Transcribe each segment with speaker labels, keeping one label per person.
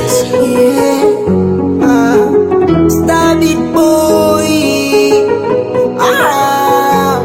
Speaker 1: Yeah. Ah. Star Beat boy. Ah.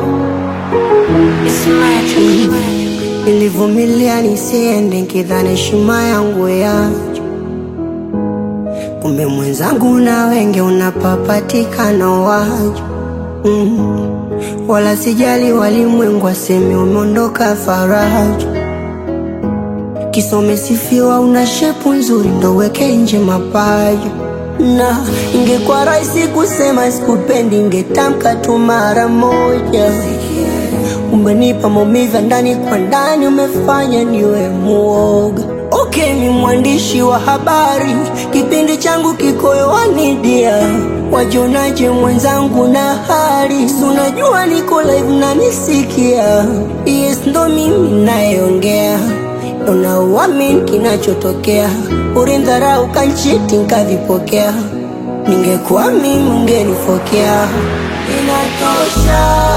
Speaker 1: Nilivumilia nisiende nkidhani heshima yangu yacho, kumbe mwenzangu na wenge unapapatikana wacho mm. Wala sijali walimwengu waseme umeondoka faraja, kisa umesifiwa una shepu nzuri ndo weke nje mapaja na ingekuwa rahisi kusema sikupendi, ingetamka tu mara moja. Umenipa maumivu ya ndani kwa ndani, umefanya niwe muoga. Okay, ni mwandishi wa habari, kipindi changu kiko hewani dia. Wajionaje mwenzangu na hali, si unajua niko live na nisikia. Yes, ndo mimi nayeongea, unauamini kinachotokea. Ulindharau kanchiti nkavipokea, ningekuwa mimi ungenifokea. Inatosha.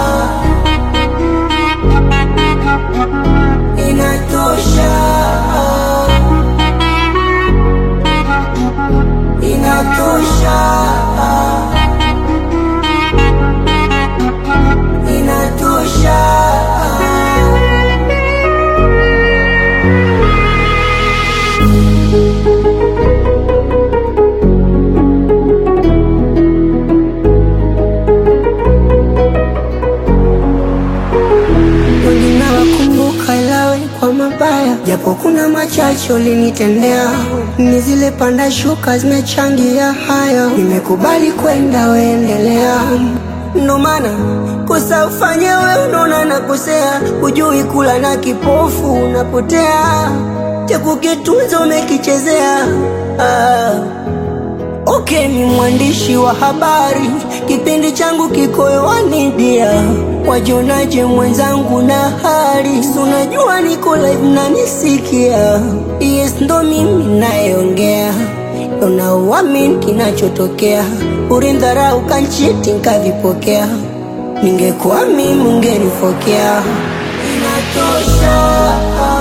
Speaker 1: Inatosha, inatosha, inatosha. Wengine wakumbuka ilawe kwa mabaya, japo kuna machache ulinitendea. Ni zile panda shuka zimechangia haya, nimekubali kwenda, weendelea. Ndo maana kosa ufanye we, unaona nakosea, hujui kula na kipofu unapotea, cha kukitunza umekichezea ah. Okay, ni mwandishi wa habari, kipindi changu kiko hewani dia. Wajionaje mwenzangu na hali, si unajua niko live na nisikia. Yes, ndo mimi nayeongea, unauamini kinachotokea. Ulindharau kanchiti nkavipokea, ningekuwa mimi ungenifokea. Inatosha.